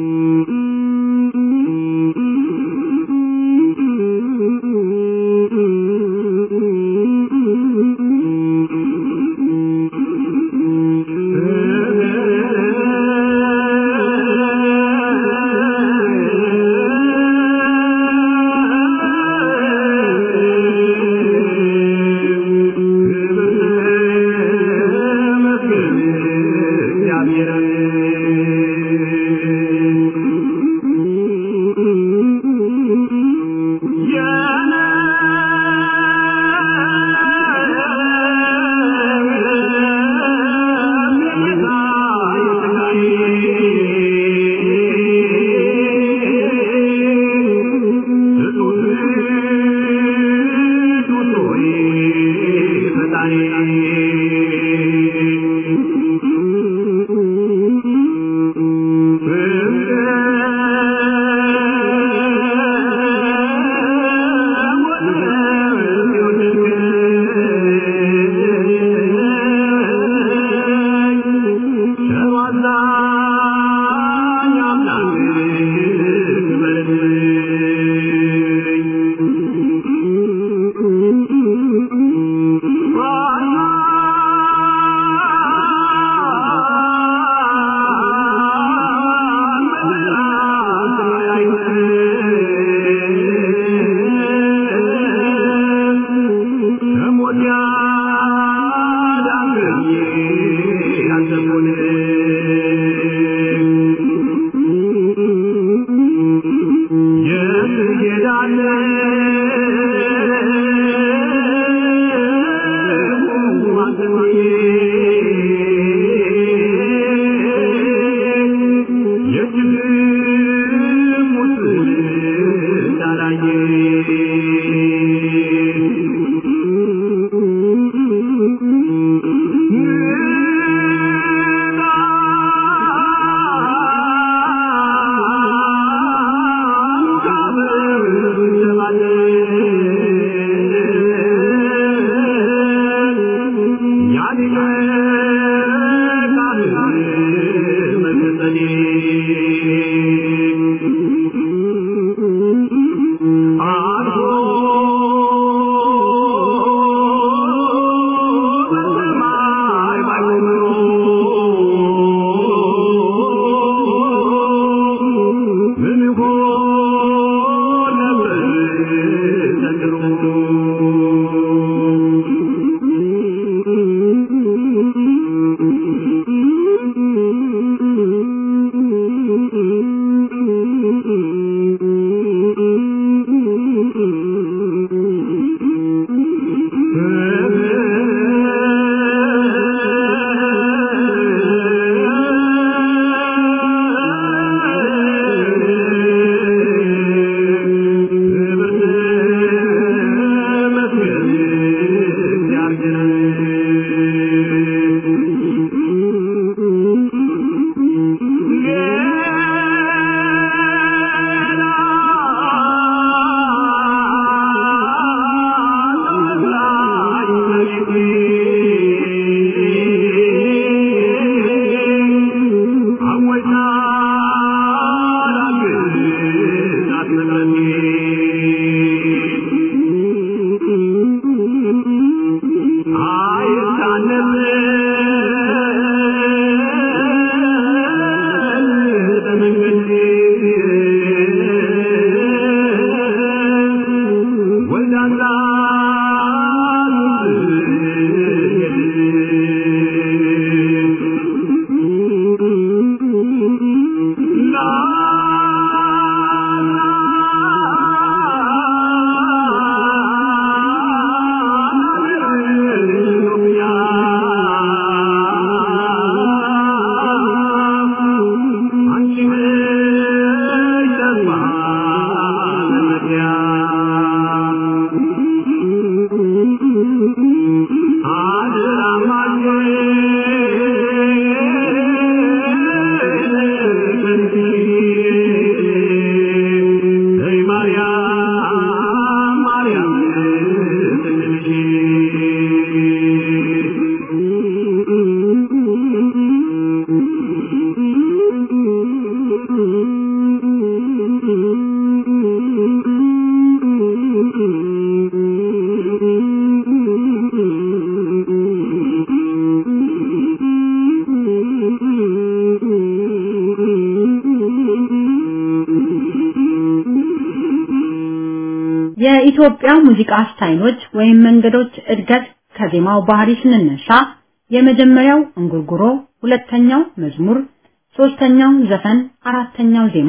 የኢትዮጵያ ሙዚቃ ስታይሎች ወይም መንገዶች እድገት ከዜማው ባህሪ ስንነሳ የመጀመሪያው እንጉርጉሮ፣ ሁለተኛው መዝሙር፣ ሶስተኛው ዘፈን፣ አራተኛው ዜማ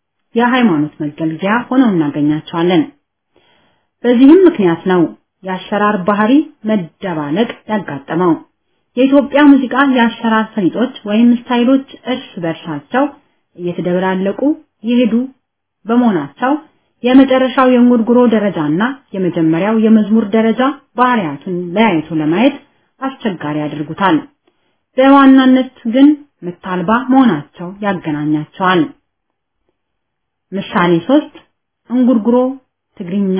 የሃይማኖት መገልገያ ሆነው እናገኛቸዋለን። በዚህም ምክንያት ነው የአሰራር ባህሪ መደባለቅ ያጋጠመው። የኢትዮጵያ ሙዚቃ የአሰራር ፈሊጦች ወይም ስታይሎች እርስ በርሳቸው እየተደበላለቁ የሄዱ በመሆናቸው የመጨረሻው የእንጉርጉሮ ደረጃና የመጀመሪያው የመዝሙር ደረጃ ባህሪያቱን ለያይቶ ለማየት አስቸጋሪ ያደርጉታል። በዋናነት ግን ምት አልባ መሆናቸው ያገናኛቸዋል። ምሳሌ ሶስት እንጉርጉሮ ትግርኛ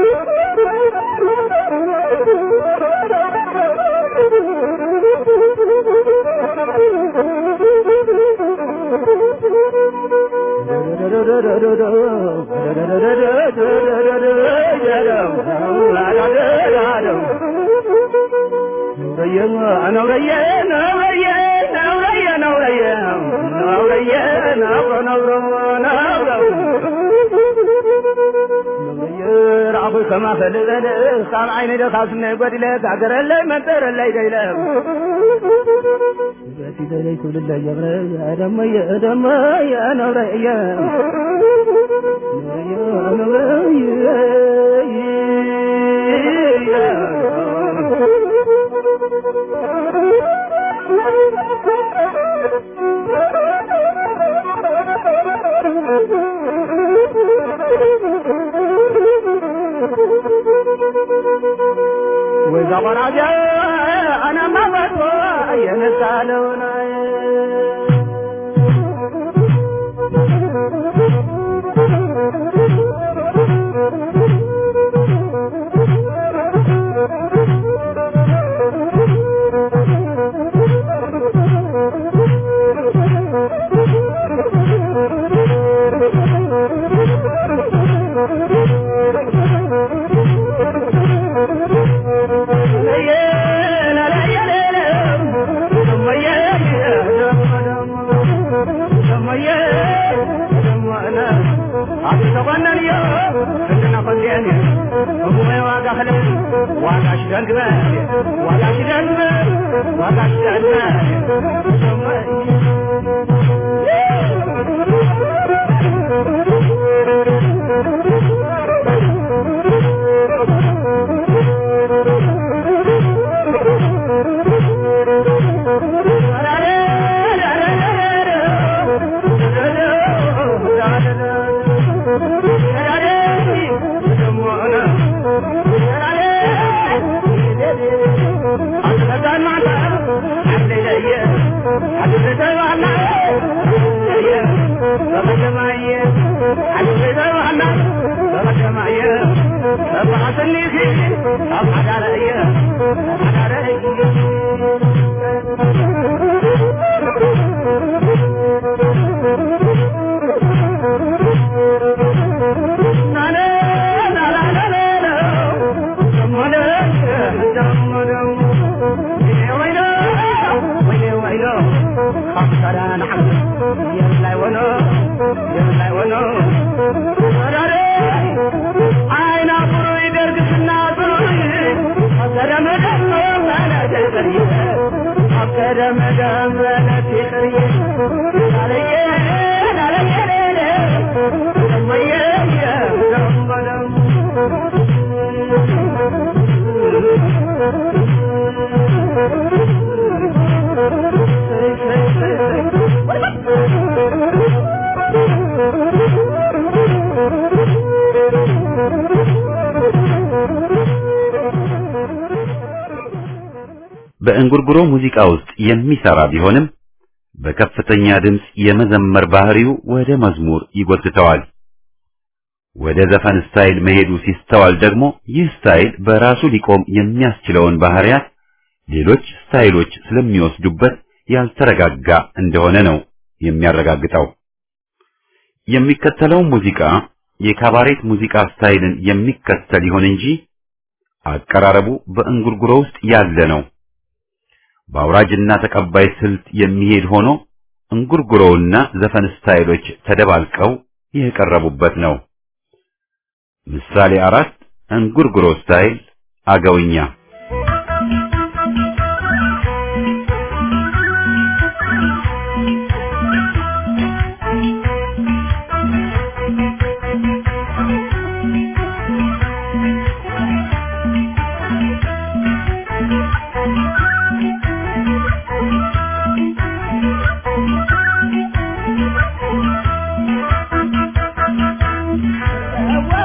كما فلذل خام عيني دخل سنة قد لك عقر اللي منتر اللي ديلك باتي دلي كل اللي يغرى يا دم يا دم يا نور يا يا نور وإذا غرج أنا ما بطوى ينسالون በእንጉርጉሮ ሙዚቃ ውስጥ የሚሰራ ቢሆንም በከፍተኛ ድምፅ የመዘመር ባህሪው ወደ መዝሙር ይጎትተዋል። ወደ ዘፈን ስታይል መሄዱ ሲስተዋል ደግሞ ይህ ስታይል በራሱ ሊቆም የሚያስችለውን ባህሪያት ሌሎች ስታይሎች ስለሚወስዱበት ያልተረጋጋ እንደሆነ ነው የሚያረጋግጠው። የሚከተለው ሙዚቃ የካባሬት ሙዚቃ ስታይልን የሚከተል ይሆን እንጂ አቀራረቡ በእንጉርጉሮ ውስጥ ያለ ነው። በአውራጅና ተቀባይ ስልት የሚሄድ ሆኖ እንጉርጉሮውና ዘፈን ስታይሎች ተደባልቀው የቀረቡበት ነው። ምሳሌ አራት እንጉርጉሮ ስታይል አገውኛ What?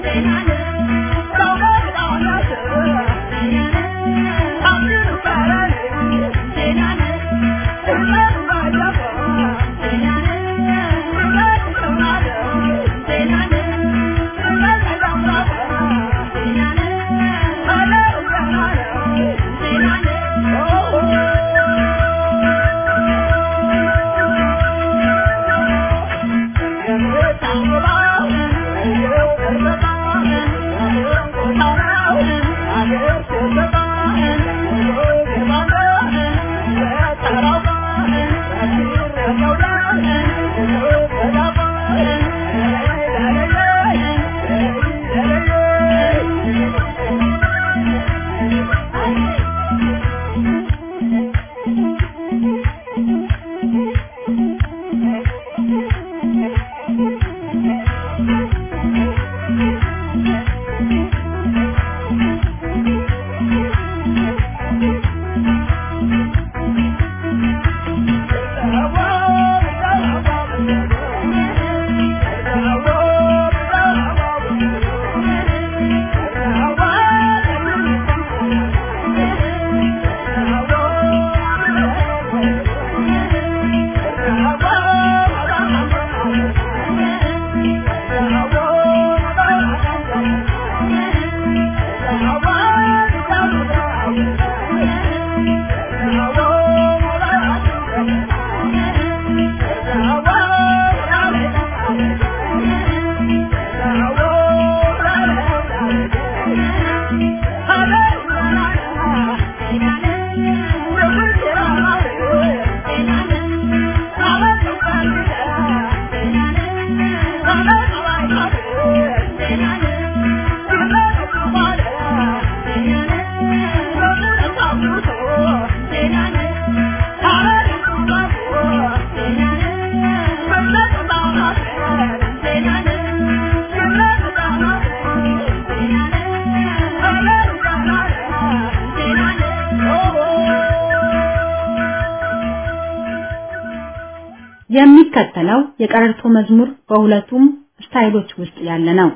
የሚከተለው የቀረርቶ መዝሙር በሁለቱም ስታይሎች ውስጥ ያለ ነው።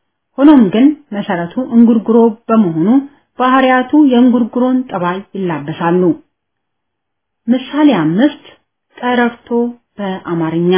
ሆኖም ግን መሰረቱ እንጉርጉሮ በመሆኑ ባህሪያቱ የእንጉርጉሮን ጠባይ ይላበሳሉ። ምሳሌ አምስት ቀረርቶ በአማርኛ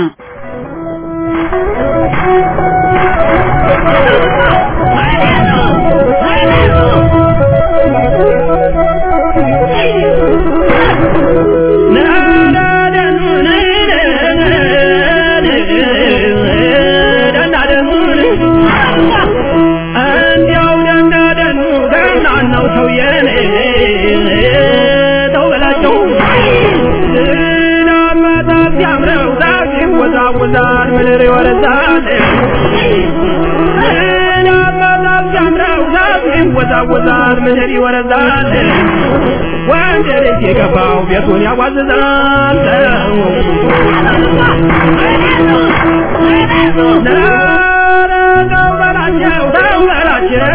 ይወዛወዛል ምድር ይወረዛል ናማዛብ ሲያምረው ዛፍ ይወዛወዛል ምድር ይወረዛል ወንድ ልጅ የገባው ቤቱን ያዋዝዛል ኧረ ተው በላቸው ተው በላቸው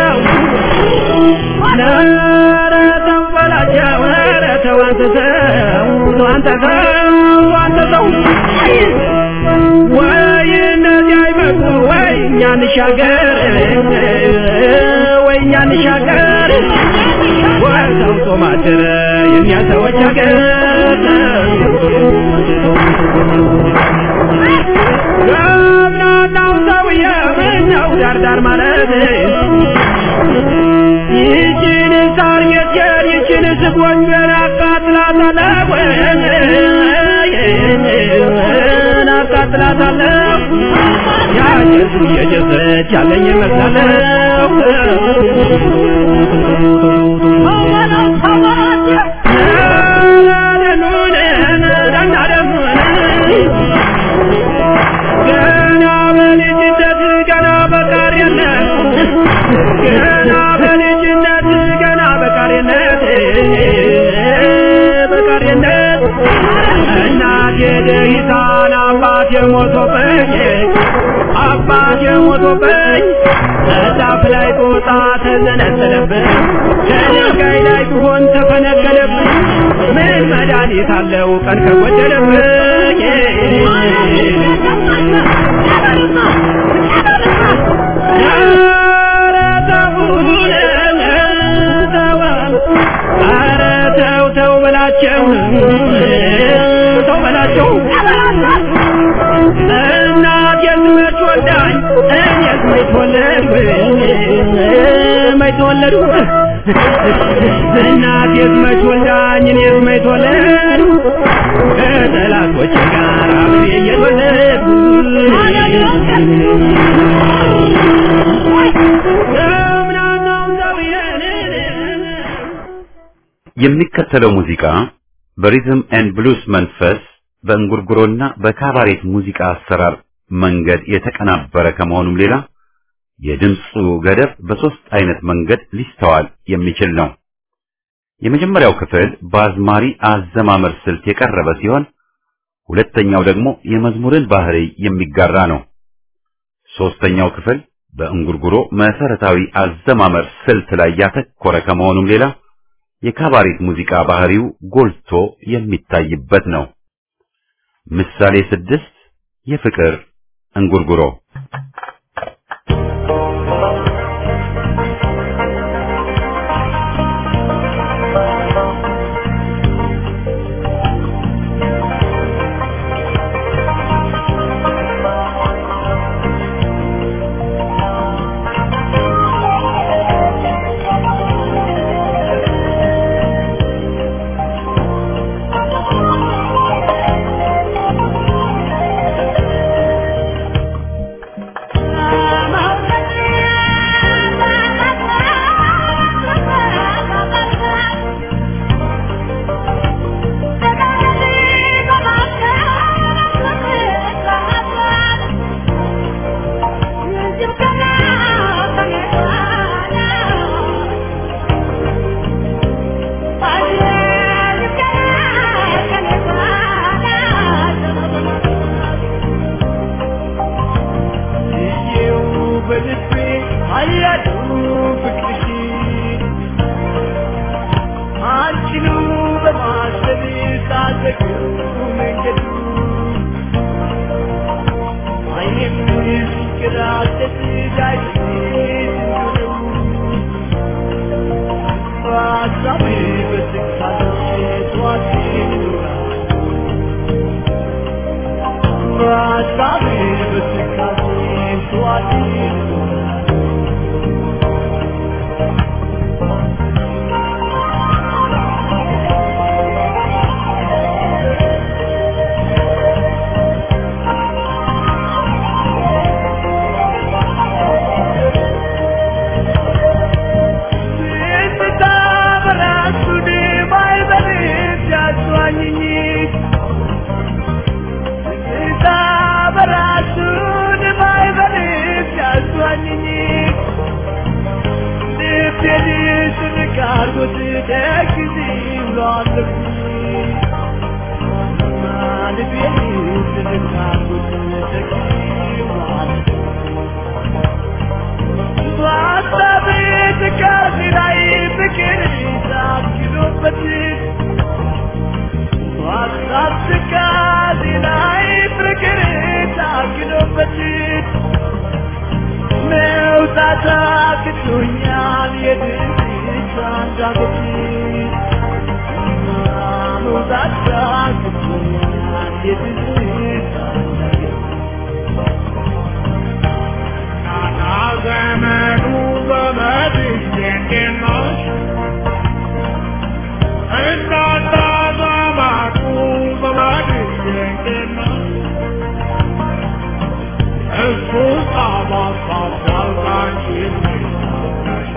ኧረ ተው በላቸው ኧረ ተው አንተ ተው አንተ ተው አንተ ተው ወይ እነዚህ አይመጡ ወይ እኛ እንሻገር ወይ እኛ እንሻገር ወይ ሰምቶ ማደረ የእኛ ሰዎች ሀገር ገብናናው ሰውዬ ምነው ዳርዳር ማለት ይችን ሳር ጌጤን ይችን ስጎንጀን አቃጥላታለሁ አቃጥላታለሁ ያጀሱ እየጀሰች ያለኝ ይመስላለሁ ገና በልጅነት ገና በቃሪነት ገና በልጅነት ገና በቃሪነት በቃሪነት እናቴ ደሂታን አባቴ ሞቶብኝ አባቴ ሞቶብኝ እዛፍ ላይ ጦጣ ተዘነጠለብኝ ከድንጋይ ላይ ብሆን ተፈነቀለብኝ ምን መድኃኒት አለው ቀን ከጎደለብኝ ያ በላቸው ተው በላቸው እናት የዝመች ወልዳኝ እኔስ መች ተወለድኩ መች ተወለድኩ እናት የዝመች ወልዳኝ እኔስ መች ተወለድኩ ከጠላቶች ጋር አብሬ እየተወለድኩ እምናናው ዘብየን የሚከተለው ሙዚቃ በሪዝም ኤንድ ብሉስ መንፈስ በእንጉርጉሮና በካባሬት ሙዚቃ አሰራር መንገድ የተቀናበረ ከመሆኑም ሌላ የድምፁ ገደብ በሶስት አይነት መንገድ ሊስተዋል የሚችል ነው። የመጀመሪያው ክፍል በአዝማሪ አዘማመር ስልት የቀረበ ሲሆን ሁለተኛው ደግሞ የመዝሙርን ባህሪ የሚጋራ ነው። ሶስተኛው ክፍል በእንጉርጉሮ መሰረታዊ አዘማመር ስልት ላይ ያተኮረ ከመሆኑም ሌላ የካባሬት ሙዚቃ ባህሪው ጎልቶ የሚታይበት ነው። ምሳሌ ስድስት የፍቅር እንጉርጉሮ Jesús ama pasar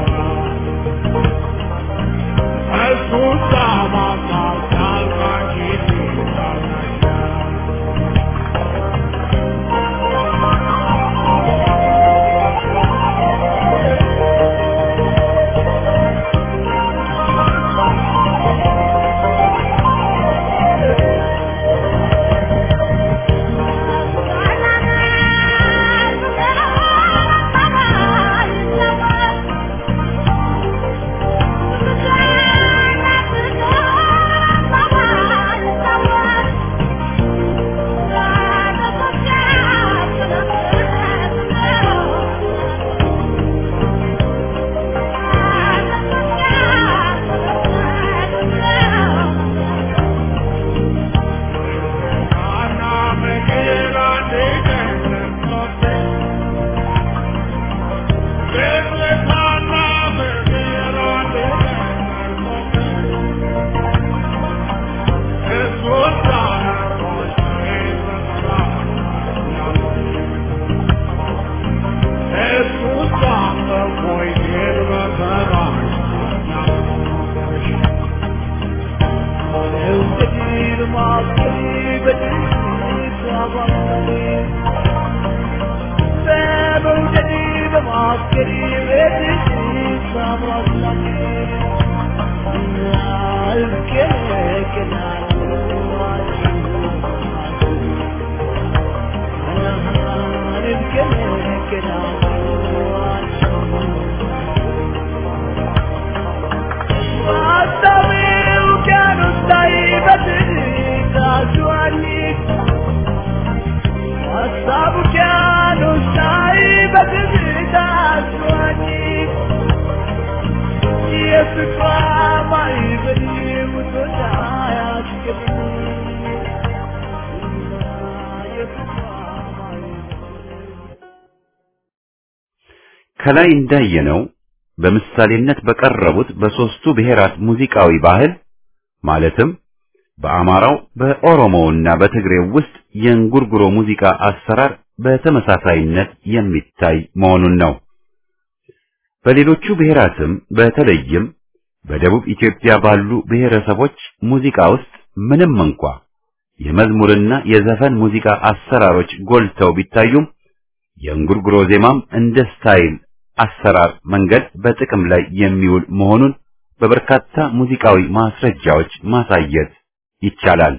ከላይ እንዳየነው በምሳሌነት በቀረቡት በሶስቱ ብሔራት ሙዚቃዊ ባህል ማለትም በአማራው በኦሮሞውና በትግሬው ውስጥ የእንጉርጉሮ ሙዚቃ አሰራር በተመሳሳይነት የሚታይ መሆኑን ነው። በሌሎቹ ብሔራትም በተለይም በደቡብ ኢትዮጵያ ባሉ ብሔረሰቦች ሙዚቃ ውስጥ ምንም እንኳ የመዝሙርና የዘፈን ሙዚቃ አሰራሮች ጎልተው ቢታዩም የእንጉርጉሮ ዜማም እንደ ስታይል አሰራር መንገድ በጥቅም ላይ የሚውል መሆኑን በበርካታ ሙዚቃዊ ማስረጃዎች ማሳየት ይቻላል።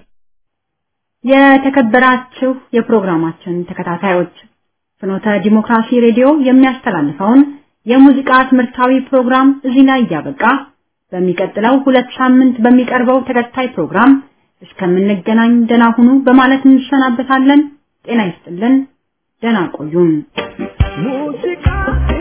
የተከበራችሁ የፕሮግራማችን ተከታታዮች ፍኖተ ዲሞክራሲ ሬዲዮ የሚያስተላልፈውን የሙዚቃ ትምህርታዊ ፕሮግራም እዚህ ላይ እያበቃ በሚቀጥለው ሁለት ሳምንት በሚቀርበው ተከታይ ፕሮግራም እስከምንገናኝ ደህና ሁኑ በማለት እንሰናበታለን። ጤና ይስጥልን። ደህና ቆዩን። ሙዚቃ